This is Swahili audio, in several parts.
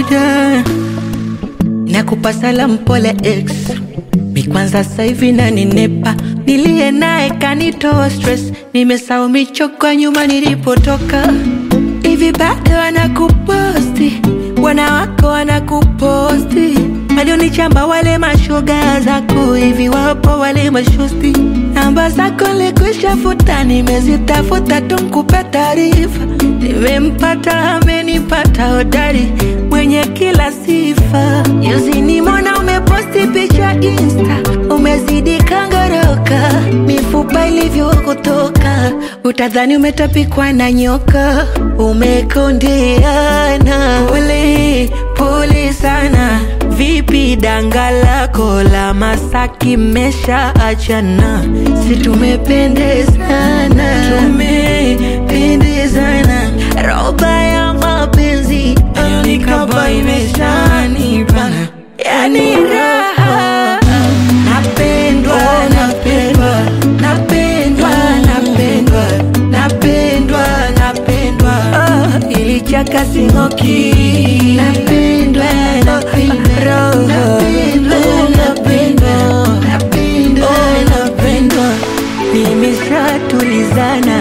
kawaida nakupa salamu pole ex mi kwanza sasa hivi naninepa nilie naye kanitoa stress nimesahau michoko nyuma nilipotoka hivi bado wanakuposti wanawako wanakuposti walionichamba wale mashoga zako hivi wapo wale mashosti namba zako likushafuta nimezitafuta tumkupe taarifa nimempata amenipata hodari mwenye kila sifa juzi nimona umeposti picha insta umezidi kangoroka mifupa ilivyokutoka utadhani umetapikwa na nyoka umekondeana pole pole sana vipi danga lako la masaki mesha achana si tumependezana tumependezana roba ya mapenzi nikaba imeshanibana yani raha napendwa napendwa napendwa napendwa napendwa napendwa oh, ilichaka singoki napendwa napendwa napendwa napendwa napendwa napendwa nimeshatulizana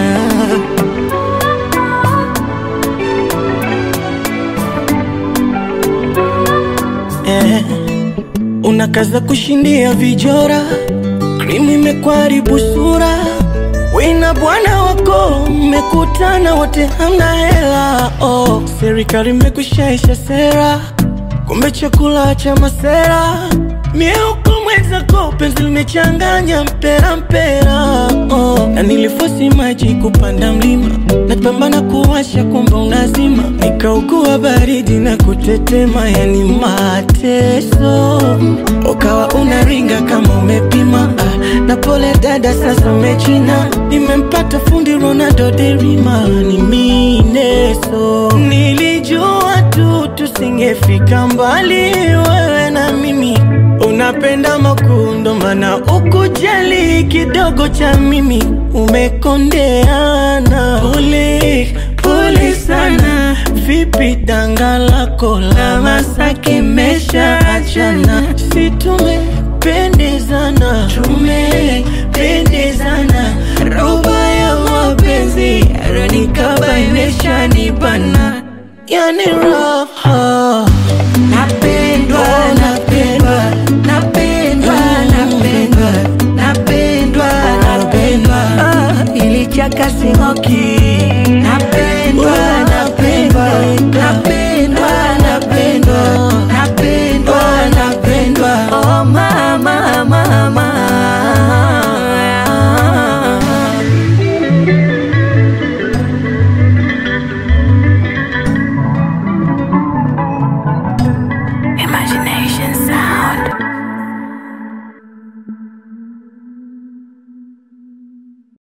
eh, unakaza kushindia vijora, krimu imekwaribu sura, wina bwana wako mmekutana wote hamna hela oh, serikali imekushaisha sera, kumbe chakula cha masera mieuko mwenzako penzi limechanganya mpera mpera oh. na nilifosi maji kupanda mlima napambana kuwasha kumbe unazima nikaugua baridi na kutetema yani mateso ukawa unaringa kama umepima ah, na pole dada sasa umechina nimempata fundi Ronaldo derima ni mineso nilijua tu tusingefika mbali wewe na mimi unapenda makundo mana ukujali kidogo cha mimi umekondeana pole pole sana vipi danga lako la masaki mesha achana si tumependezana tumependezana roba ya mapenzi ronikaba imeshanibana yani raha napendwa napendwa napendwa napendwa napendwa napendwa oh, ilichaka singoki